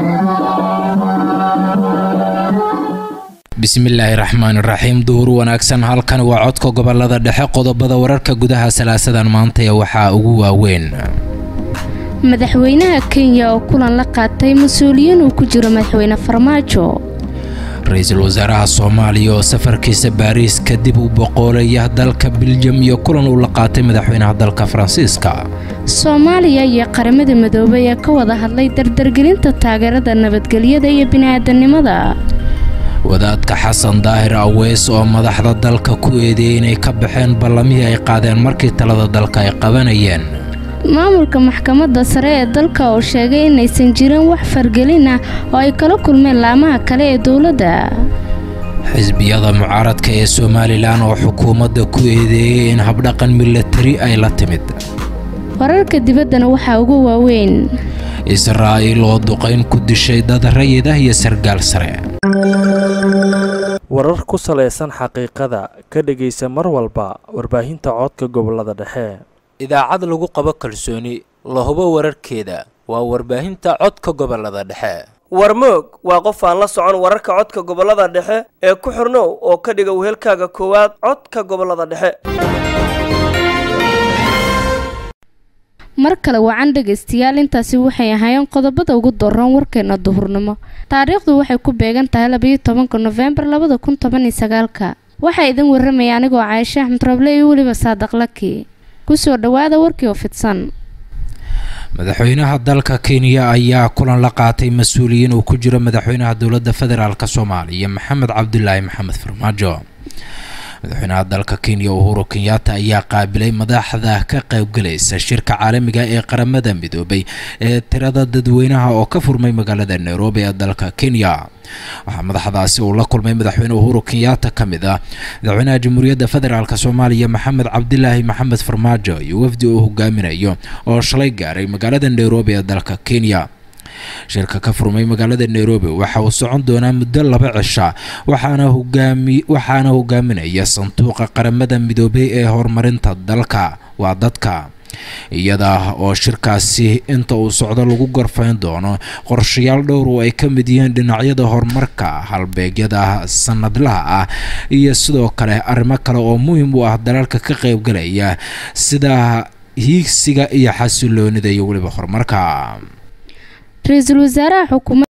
bismillaahi raxmaani raxiim duhur wanaagsan halkan waa codka gobolada dhexe qodobada wararka gudaha salaasadan maanta ee waxaa ugu waaweyn madaxweynaha kenya oo kulan la qaatay mas-uuliyiin uu ku jiro madaxweyne farmaajo ra-iisul wasaaraha soomaaliya oo safarkiisa baariis kadib u boqoolaya dalka biljam iyo kulan uu la qaatay madaxweynaha dalka faransiiska soomaaliya iyo qaramada midoobay ee ka wada hadlay dardargelinta taageerada nabadgelyada iyo bini'aadanimada wadaadka xasan daahir aweys oo madaxda dalka ku eedeeyey inay ka baxeen ballamihii ay qaadeen markii talada dalka ay qabanayeen maamulka maxkamadda sare ee dalka oo sheegay inaysan jirin wax fargelin ah oo ay kala kulmeen laamaha kale ee dowladda xisbiyada mucaaradka ee somalilan oo xukuumadda ku eedeeyey in habdhaqan milatari ay la timid wararka dibaddana waxaa ugu waaweyn israa'iil oo duqayn ku dishay dad rayid ah iyo sargaal sare warar ku salaysan xaqiiqada ka dhegaysa mar walba warbaahinta codka gobolada dhexe idaacad lagu qabo kalsooni la hubo wararkeeda waa warbaahinta codka gobolada dhexe warmoog waa qof aan la socon wararka codka gobolada dhexe ee ku xirnow oo ka dhiga wehelkaaga koowaad codka gobolada dhexe mar kale wacan dhegaystayaal intaasi waxay ahaayeen qodobada ugu dooran warkeena duhurnimo taariikhdu waxay ku beegan tahay labayo tobanka nofembar labada kun toban iyo sagaalka waxaa idin warramaya anigoo caayishe axmed roble iyo weliba saadaq laki kusoo dhowaada warkii oo fidsan madaxweynaha dalka kenya ayaa kulan la qaatay mas-uuliyiin uu ku jiro madaxweynaha dowladda federaalk soomaaliya maxamed cabdulaahi maxamed farmaajo madaxweynaha dalka kenya uhuru kenyatta ayaa qaabilay madaxda ka qaybgalaysa shirka caalamiga ee qaramada midoobay ee tirada dadweynaha oo ka furmay magaalada nairobi ee dalka kenya waxaa madaxdaasi uu la kulmay madaxweyne uhuru kenyatta ka mid ah madaxweynaha jamhuuriyadda federaalk soomaaliya maxamed cabdilaahi maxamed farmaajo iyo wafdi uu hogaaminayo oo shalay gaaray magaalada nairobi ee dalka kenya shirka ka furmay magaalada nairobi waxa uu socon doonaa muddo laba cisha waxaana hogaami waxaana hogaaminaya sanduuqa qaramada midoobay ee horumarinta dalka waa dadka iyada oo shirkaasi inta uu socdo lagu gorfayn doono qorshayaal dhowr oo ay ka mid yihiin dhinacyada horumarka halbeegyada sanadlaha ah iyo sidoo kale arrimo kale oo muhiim u ah dalalka ka qaybgalaya sida hiigsiga iyo xasiloonida iyo weliba horumarka ra-iisul wasaaraha xukuumadda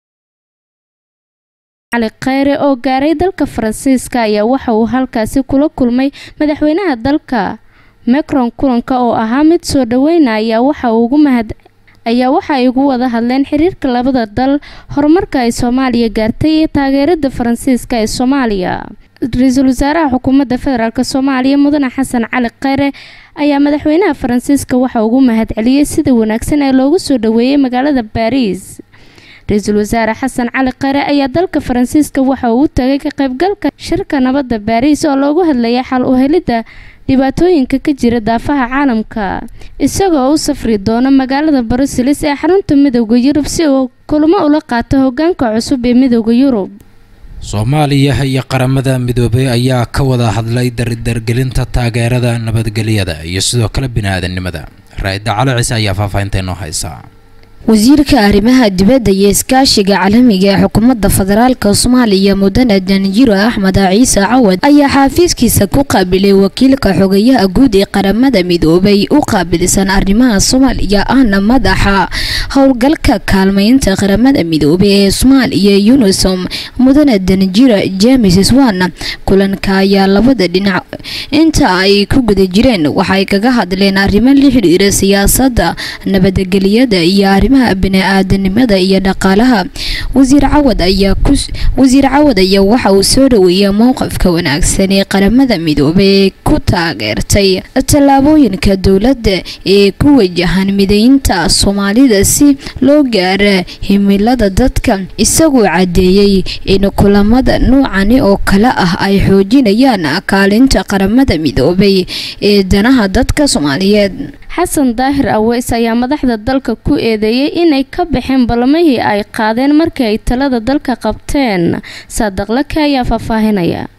cali kheyre oo gaaray dalka faransiiska ayaa waxa uu halkaasi kula kulmay madaxweynaha dalka macron kulanka oo ahaa mid soo dhaweyna ayaa waxa ugu mahad ayaa waxa ay ugu wada hadleen xiriirka labada dal horumarka ay soomaaliya gaartay iyo taageerada faransiiska ee soomaaliya ra-iisul wasaaraha xukuumadda federaalk soomaaliya mudane xasan cali kheyre ayaa madaxweynaha faransiiska waxa ugu mahad celiyey sida wanaagsan ee loogu soo dhaweeyey magaalada baariis ra-iisul wasaare xasan cali kheyre ayaa dalka faransiiska waxa uu u tagay ka qaybgalka shirka nabadda baariis oo loogu hadlayay xal u helidda dhibaatooyinka ka jira daafaha caalamka isagoo u safri doono magaalada bruseles ee xarunta midooda yurub si uu kulamo ula qaato hogaanka cusub ee midooda yurub soomaaliya iyo qaramada midoobay ayaa ka wada hadlay dardargelinta taageerada nabadgelyada iyo sidoo kale bini-aadannimada raa-ida cali ciise ayaa faahfaahinta inoo haysaa wasiirka arrimaha dibadda iyo iskaashiga caalamiga ee xukuumadda federaalka soomaaliya mudane danjiro axmed ciise cawad ayaa xaafiiskiisa ku qaabilay wakiilka xogayaha guud ee qaramada midoobay u qaabilsan arrimaha soomaaliya ahna madaxa howlgalka kaalmeynta qaramada midoobay ee soomaaliya unisom mudane danjiro james swan kulanka ayaa labada dhinac inta ay ku guda jireen waxay kaga hadleen arrimo la xidhiira siyaasadda nabadgelyada iyo arrimaha bini-aadanimada iyo dhaqaalaha wasiir cawad ayaa ku wasiir cawad ayaa waxa uu soo dhaweeyay mowqifka wanaagsan ee qaramada midoobay ee ku taageertay tallaabooyinka dowladda ee ku wajahan mideynta soomaalida si loo gaara himilada dadka isagoo cadeeyey in kulamada noocani oo kale ah ay xoojinayaan kaalinta qaramada midoobay ee danaha dadka soomaaliyeed xasan daahir aweys ayaa madaxda dalka ku eedeeyey inay ka baxeen ballamihii ay qaadeen markii ay talada dalka qabteen saadaqlake ayaa faahfaahinaya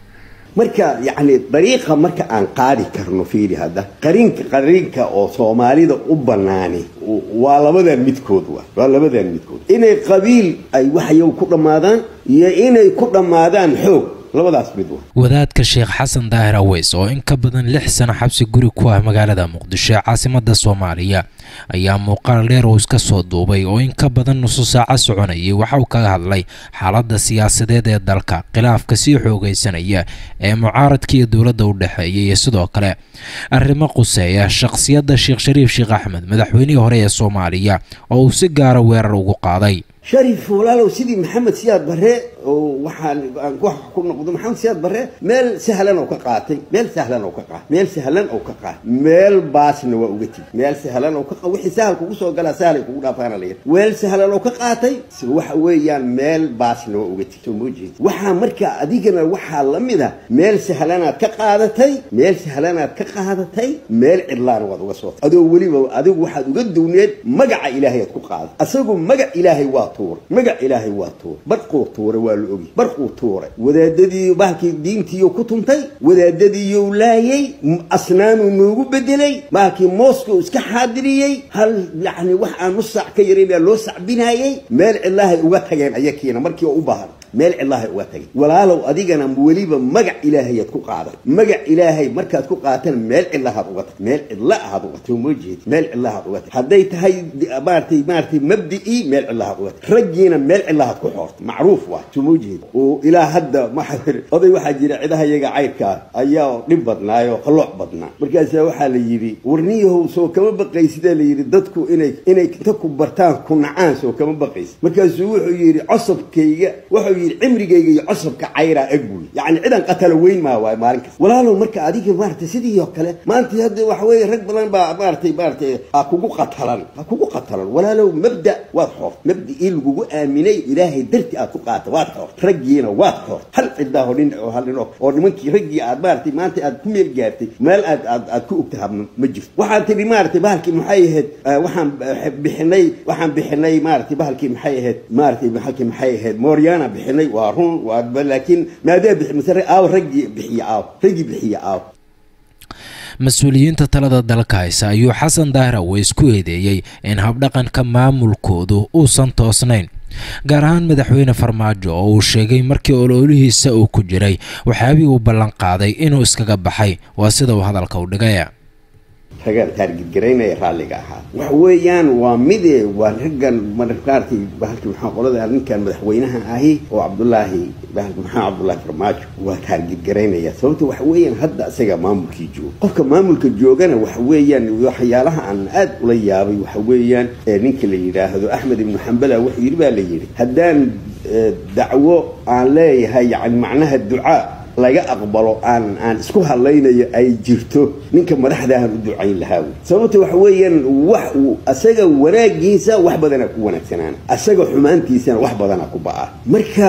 marka yacni dariiqa marka aan qaadi karno fiiri hadda qarinka qarinka oo soomaalida u banaani waa labadan midkood wa waa labadan midkood inay qabiil ay waxyow ku dhammaadaan iyo inay ku dhammaadaan xoog labadaas mid wa wadaadka sheekh xasan daahir aweys oo in ka badan lix sano xabsi guri ku ah magaalada muqdisho ee caasimada soomaaliya ayaa muuqaal dheer uu iska soo duubay oo in ka badan nusu saaco soconayay waxa uu kaga hadlay xaaladda siyaasadeed ee dalka khilaafka sii xoogaysanaya ee mucaaradka iyo dowladda u dhexeeya iyo sidoo kale arrimo quseeya shakhsiyadda sheekh shariif sheekh axmed madaxweynihii hore ee soomaaliya oo uu si gaara weerar ugu qaaday sharif walaalow sidii maxamed siyaad barre oo waxaan aan wax ku noqdo maxamed siyaad barre meel sahlan oo ka qaatay meel sahlan oo ka qaatay meel sahlan oo ka qaatay meel baasna waa uga tigi meel sahlan oo ka qaatay wixii sahal kugu soo galaa sahalay kugu dhaafaana la yidhi meel sahlan oo ka qaatay waxa weeyaan meel baasna waa uga tigi soo moojeed waxaa marka adigana waxaa la mid a meel sahlanaad ka qaadatay meel sahlanaad ka qaadatay meel cidlaana waad uga soo adoo weliba adigu waxaad uga duwneed magaca ilaahay aad ku qaaday asagu magac ilaahay waa magac ilaahay waa tuuray barquu tuuray waa la ogi barquu tuuray wadaadadii bahalkii diintiiyo ku tuntay wadaadadiiyou laayay asnaamuu noogu bedelay bahalkii mooskau iska xaadiriyey hal yacni wax aan nus saac ka yarayn baa loo sacbinaayey meel cidlaahay uga tageen ayakiina markii oo u baahan meel cidlaahay uga tageen walaalow adigana weliba magac ilaahayaad ku qaaday magac ilaahay markaad ku qaatana meel cidlahaad uga tag meel cidla ahaad uga tag moo jeedi meel cidlahaad uga tag hadday tahay maaratay maaratay mabdi'ii meel cidlahaad uga tag raggiina meel cidlahaad ku xoortay macruuf waa soo moo jeedi oo ilaa hadda maxaa oday waxaa jira cidaha iyaga cayrkaa ayaa dhib badnaayoo qalooc badnaa markaasaa waxaa la yidhi warniyahow soo kama baqaysidaa la yidhi dadku inay inay inta ku bartaan ku nacaan soo kama baqaysid markaasuu wuxuu yidhi cosabkayga wuxuu yidhi cimrigayga iyo cosabka cayraa eg buy yacni cidan qatala weyn maa waay maalin kasta walaalow marka adiga maaragtay sidii oo kale maanta hadda waxa weeye rag badan baa maaratay maaratay ha kugu qatalan ha kugu qatalan walaalow mabda waad xoort mabda'ii lagugu aaminay ilaahay darti aad ku qaata waad xoort raggiina waad xoort hal cidaahoo nin oo hal dhino oo nimankii raggii aad maaratay maanta aad ku meel gaartay meel aad aad aad ku ogtaha ma jirto waxaad tidhi maaratay bahalkii maxay ahayd waxaan bixinay waxaan bixinay maaratay bahalkii maxay ahayd maaratay bahalkii maxay ahayd mooryaana bixinay waa run waa laakiin maadaa bixi masare aaw raggii bixiya aaw raggii bixiya aaw mas-uuliyiinta talada dalka haysa ayuu xasan daahir aweys ku eedeeyey in habdhaqanka maamulkoodu uusan toosnayn gaar ahaan madaxweyne farmaajo oo uu sheegay markii ololihiisa uu ku jiray waxyaabii uu ballan qaaday inuu iskaga baxay waa sida uu hadalka u dhigay ragaan taargidgaraynaya raalliga ahaa waxa weeyaan waa mide waa raggan markaartay bahalki maxaa qolada ninkan madaxweynaha ahi oo cabdulaahi bahalki maxaa cabdulaahi farmaajo waa taargidgaraynaya sababta waxa weeyaan hadda isaga maamulkii jooga qofka maamulka joogana waxa weeyaan waxyaalaha aan aad ula yaabay waxa weeyaan ninka la yidhaahdo axmed ibnu xambala wuxuu yidhi baa la yidhi haddaan dacwo aan leeyahay yani macnaha ducaa laga aqbalo aan aan isku hadlaynayo ay jirto ninka madaxdaahan u ducayn lahaa wey sababta waxa weeyaan wax uu asaga wanaagiisa wax badanaa ku wanaagsanaana asaga xumaantiisana wax badanaa ku ba'a marka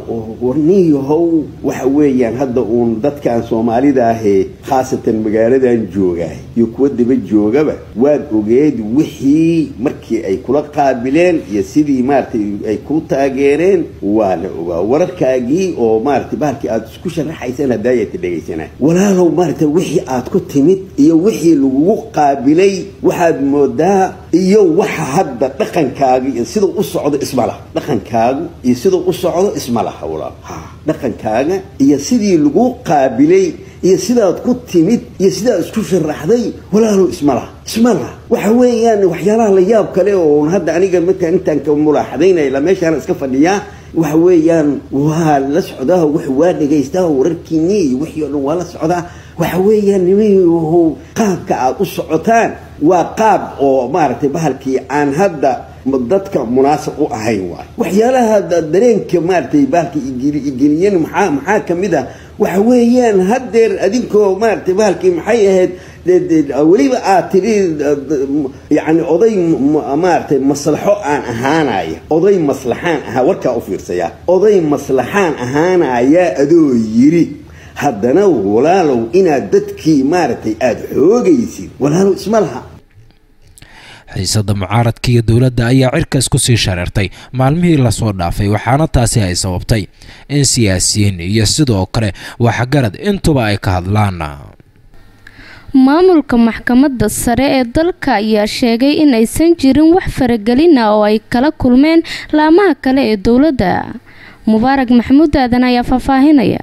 warniyahow waxa weeyaan hadda uun dadkaan soomaalida ahee khaasatan magaaladan joogaay iyo kuwa daba joogaba waad ogeed wixii markii ay kula qaabileen iyo sidii maaratay ay ku taageereen waa la ogaa wararkaagii oo maaratay bahalkii aad isku sharaxaysaan hadaayata dhegaysanaa walaalow maaragtay wixii aad ku timid iyo wixii lagugu qaabilay waxaad moodaa iyo waxa hadda dhaqankaaga iyo siduu u socdo isma laha dhaqankaagu iyo siduu u socdo isma laha walaal ha dhaqankaaga iyo sidii lagu qaabilay iyo sidaad ku timid iyo sidaad isku sharaxday walaalow isma laha isma laha waxa weeyaan waxyaalaha la yaab kale oo hadda aniga markaan intaan ka mulaaxadaynaya la meeshaana iska fadhiyaa waxa weeyaan waa la socdaa wix waa dhegaystaa wararkiinii iyo wixii o dhan waa la socdaa waxa weeyaan nimahu qaabka aad u socotaan waa qaab oo maaragtay bahalkii aan hadda dadka munaasib u ahayn waay waxyaalaha dareenka maaratay bahalka igeliyan maxaa maxaa kamid ah waxa weeyaan haddeer adinkoo maaratay bahalkii maxay ahayd weliba aad tidhi yani oday maaratay maslaxo aan ahaanaya oday maslaxaan ahaa warkaa u fiirsaya oday maslaxaan ahaanaya adoo yiri haddana walaalow inaad dadkii maaragtay aada xoogaysid walaalow isma laha xiisada mucaaradka iyo dowladda ayaa cirkaas kusii shareertay maalmihii lasoo dhaafay waxaana taasi ay sababtay in siyaasiyiin iyo sidoo kale waxgarad intuba ay ka hadlaan maamulka maxkamadda sare ee dalka ayaa sheegay in aysan jirin wax faragelin ah oo ay kala kulmeen laamaha kale ee dowladda mubaarak maxamuud aadan ayaa faahfaahinaya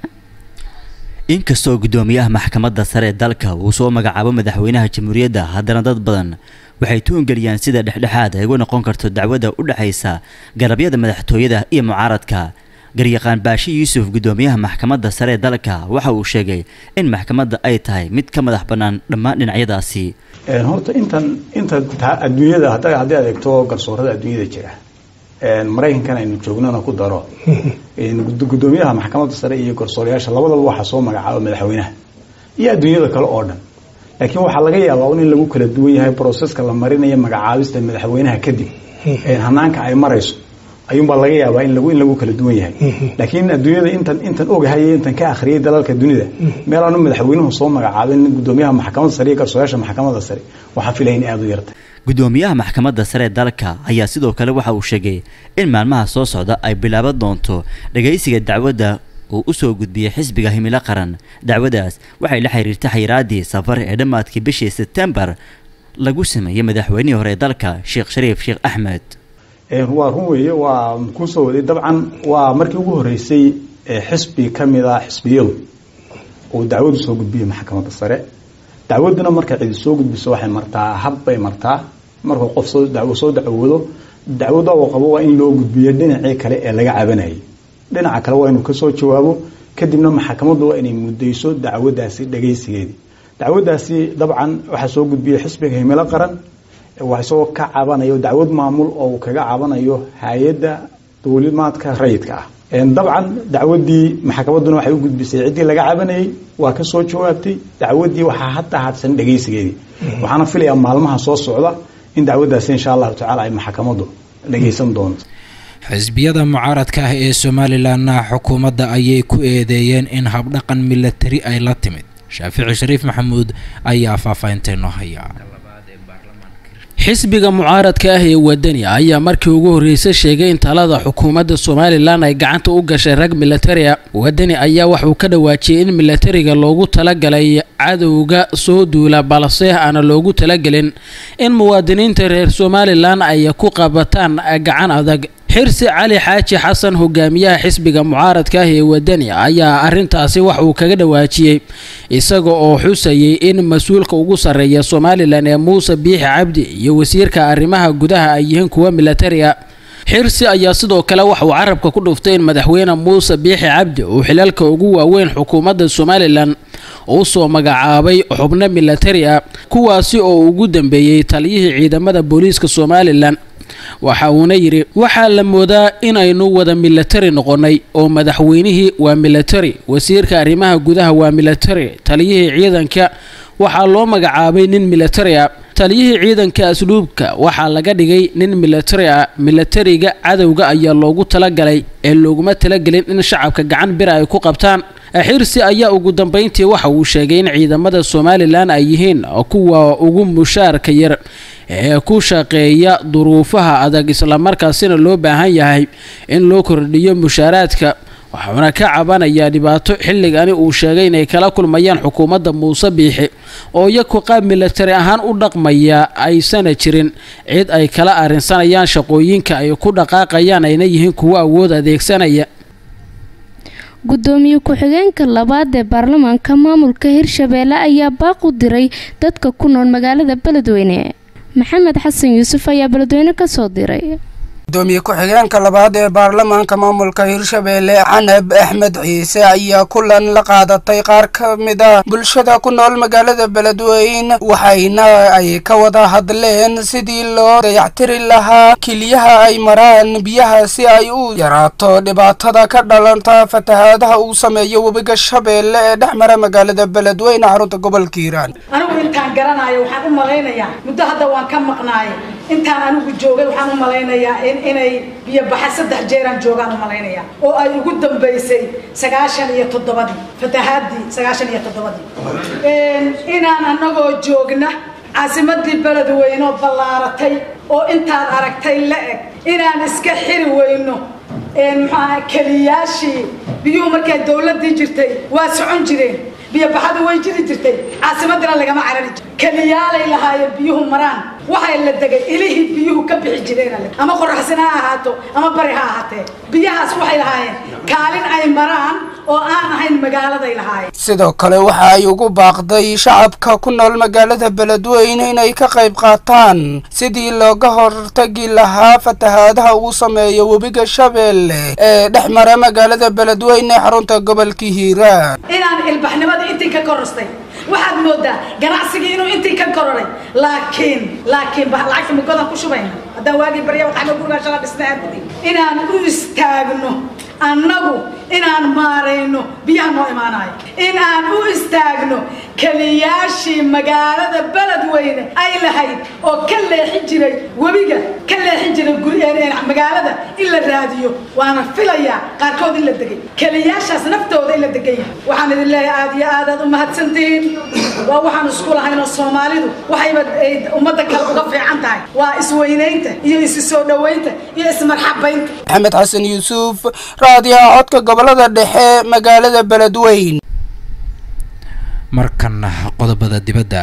inkastoo guddoomiyaha maxkamadda sare ee dalka uu soo magacaabo madaxweynaha jamhuuriyadda haddana dad badan waxay tuungeliyaan sida dhexdhexaad ay ugu noqon karto dacwadda u dhexaysa garabyada madaxtooyada iyo mucaaradka garyaqaan baashi yuusuf guddoomiyaha maxkamadda sare ee dalka waxa uu sheegay in maxkamadda ay tahay mid ka madax bannaan dhammaan dhinacyadaasi horta intan inta adduunyada hadda haddii aad eegto garsoorada adduunyada jira maraykankan aynu joognana ku daro guddoomiyaha maxkamadda sare iyo garsoorayaasha labadaba waxaa soo magacaaba madaxweynaha iyo adduunyada kale oo dhan laakiin waxaa laga yaabaa in lagu kala duwan yahay broseska la marinayo magacaabista madaxweynaha kadib hanaanka ay marayso ayuunbaa laga yaabaa in lagu in lagu kala duwan yahay laakiin adduunyada intan intan ogahay intan ka akhriyay dalalka dunida meel aanu madaxweynuhu soo magacaabin guddoomiyaha maxkamadda sare iyo garsoorayaasha maxkamadda sare waxaa filaya in aada u yartay guddoomiyaha maxkamadda sare ee dalka ayaa sidoo kale waxa uu sheegay in maalmaha soo socda ay bilaaban doonto dhagaysiga dacwadda uu u soo gudbiyey xisbiga himilo qaran dacwadaas waxay la xiriirtay xayiraadii safar ee dhammaadkii bishii sebtembar lagu sameeyey madaxweynihii hore ee dalka sheekh shariif sheekh axmed waa run weeye waa kusoo waday dabcan waa markii ugu horeysay xisbi ka mid ah xisbiyadu uu dacwadu soo gudbiyey maxkamadda sare dacwaduna marka cidi soo gudbiso waxay martaa hab bay martaa markuu qof soo soo dacwoodo dacwadda uu qabo waa in loo gudbiyo dhinacii kale ee laga cabanayay dhinaca kale waa inuu kasoo jawaabo kadibna maxkamaddu waa inay mudayso dacwadaasi dhagaysigeedii dacwadaasi dabcan waxaa soo gudbiyey xisbiga himilo qaran waa isagoo ka cabanayo dacwad maamul oo uu kaga cabanayo hay-adda dowlimaadka rayidka ah dabcan dacwadii maxkamadduna waxay u gudbisay ciddii laga cabanayay waa ka soo jawaabtay dacwaddii waxaa hadda hadsan dhagaysigeedii waxaana filayaa maalmaha soo socda in dacwaddaasi insha allahu tacala ay maxkamaddu dhagaysan doonto xisbiyada mucaaradka ah ee somalilanna xukuumadda ayay ku eedeeyeen in habdhaqan milatari ay la timid shaafici shariif maxamuud ayaa faahfaahinteynoo haya xisbiga mucaaradka ah ee wadani ayaa markii ugu horreysay sheegay in talada xukuumadda somalilan ay gacanta u gashay rag militari a wadani ayaa waxauu ka dhawaajiyey in militariga loogu talagalay cadowga soo duula balse aana loogu talagelin in muwaadiniinta reer somalilan ay ku qabataan gacan adag xirsi cali xaaji xasan hogaamiyaha xisbiga mucaaradka ah ee wadani ayaa arintaasi wax uu kaga dhawaajiyey isaga oo xusayay in mas-uulka ugu sarreeya somalilan ee muuse biixi cabdi iyo wasiirka arrimaha gudaha ay yihiin kuwa militariga xirsi ayaa sidoo kale waxa uu carabka ku dhuftay in madaxweyne muuse biixi cabdi uu xilalka ugu waaweyn xukuumadda somalilan uu soo magacaabay xubno militari ah kuwaasi oo ugu dambeeyey taliyihii ciidamada booliiska somalilan waxa uuna yidhi waxaa la moodaa inaynu wada militari noqonnay oo madaxweynihii waa militari wasiirka arrimaha gudaha waa militari taliyihii ciidanka waxaa loo magacaabay nin militari ah taliyihii ciidanka asluubka waxaa laga dhigay nin militari ah militariga cadowga ayaa loogu talagalay ee looguma talagelin in shacabka gacan bira ay ku qabtaan xirsi ayaa ugu dambeyntii waxa uu sheegay in ciidamada somalilan ay yihiin kuwa ugu mushaarka yar ee ku shaqeeya duruufaha adag islamarkaasina loo baahan yahay in loo kordhiyo mushaaraadka waxauna ka cabanayaa dhibaato xilligani uu sheegay inay kala kulmayaan xukuumadda muuse biixi oo iyaku qaab militari ahaan u dhaqmaya aysana jirin cid ay kala arrinsanayaan shaqooyinka ay ku dhaqaaqayaan ayna yihiin kuwo awood adeegsanaya gudoomiye ku-xigeenka labaad ee baarlamaanka maamulka hirshabeelle ayaa baaq u diray dadka ku nool magaalada beledweyne maxamed xasan yuusuf ayaa beledweyne kasoo diray gudoomiye ku-xigeenka labaad ee baarlamaanka maamulka hirshabeelle canab axmed ciise ayaa kulan la qaadatay qaar ka mid ah bulshada ku nool magaalada beledweyne waxayna ay ka wada hadleen sidii loo dayactiri lahaa keliyaha ay maraan biyaha si ay u yaraato dhibaatada ka dhalanta fatahaadaha uu sameeyo webiga shabeelle ee dhex mara magaalada beledweyne xarunta gobolka hiiraan anigu intaan garanayo waxaan u malaynayaa muddo hadda waan ka maqnaay intaan anigu joogay waxaan u malaynayaa inay biyo baxa saddex jeeraan joogaan u malaynaya oo ay ugu dambaysay sagaashan iyo toddobadii fatahaadii sagaashan iyo toddobadii inaan anagoo joogna caasimadii beledweyne oo ballaaratay oo intaad aragtay la eg inaan iska xiri weyno muxuaha keliyaashii biyuhu markay dawladdii jirtay waa socon jireen biyobaxadu way jiri jirtay caasimadina lagama carari jir keliyaalay lahaayeen biyuhu maraan waxay la degay ilihii biyuhu ka bixi jireen ama qoraxsina ha ahaato ama bari ha ahaatee biyahaas waxay lahaayeen kaalin ay maraan oo aan ahayn magaaladay lahaayeen sidoo kale waxa ay ugu baaqday shacabka ku nool magaalada beledweyne inay ka qayb qaataan sidii looga hortagi lahaa fatahaadaha uu sameeyo webiga shabeelle ee dhex mara magaalada beledweyne xarunta gobolka hiiraan inaan ilbaxnimadii intii ka korostay waxaad moodaa ganacsigii inuu intii ka kororay laakiin laakiin lacagta mugodan ku shubayna haddaan waagii barya waxaana gurigaa shala dhisna aad inaan u istaagno annagu inaan maarayno biyaha noo imaanayo in aan u istaagno keliyaashii magaalada beledweyne ay lahayd oo ka leexin jiray webiga ka leexin jiray magaalada in la raadiyo waana filayaa qaarkood in la degay keliyaashaas naftooda in la degan yahay waxaan idin leeyahay aad iyo aad aad u mahadsantihiin waa waxaan isku lahaynoo soomaalidu waxayba ummadda kale uga fiican tahay waa isweynaynta iyo isi soo dhoweynta iyo ismarxabaynta maxamed xasan yuusuf raadiyaha codka gobolada dhexe magaalada beledweyn markana qodobada dibadda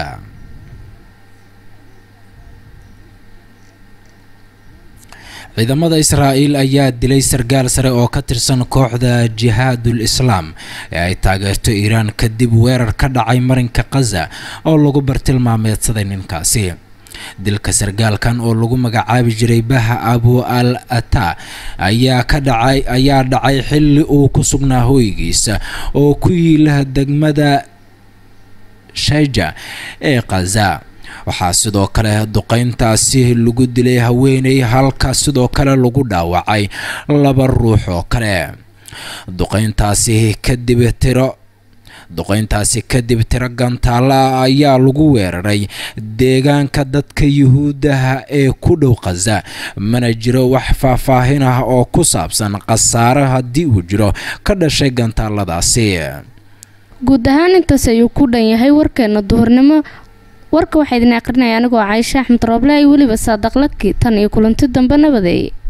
ciidamada israa'iil ayaa dilay sargaal sare oo ka tirsan kooxda jihaadul islaam ee ay taageerto iiraan kadib weerar ka dhacay marinka khaza oo lagu bartilmaameedsaday ninkaasi dilka sargaalkan oo lagu magacaabi jiray baha abu al ata ayaa ka dhacay ayaa dhacay xilli uu ku sugnaa hooygiisa oo ku yiila degmada shaija ee khaza waxaa sidoo kale duqeyntaasi lagu dilay haweeney halka sidoo kale lagu dhaawacay laba ruux oo kale duqeyntaasi kadib tiro duqeyntaasi kadib tiro gantaala ayaa lagu weeraray deegaanka dadka yuhuudaha ee ku dhow khaza mana jiro wax faahfaahin ah oo ku saabsan khasaare haddii uu jiro ka dhashay gantaaladaasi guud ahaan intaas ayuu ku dhan yahay warkeena duhurnimo warka waxaa idin aqrinaya anigoo caaisha axmed rooble ay weliba saadaqlaki tan iyo kulanti dambe nabadeeye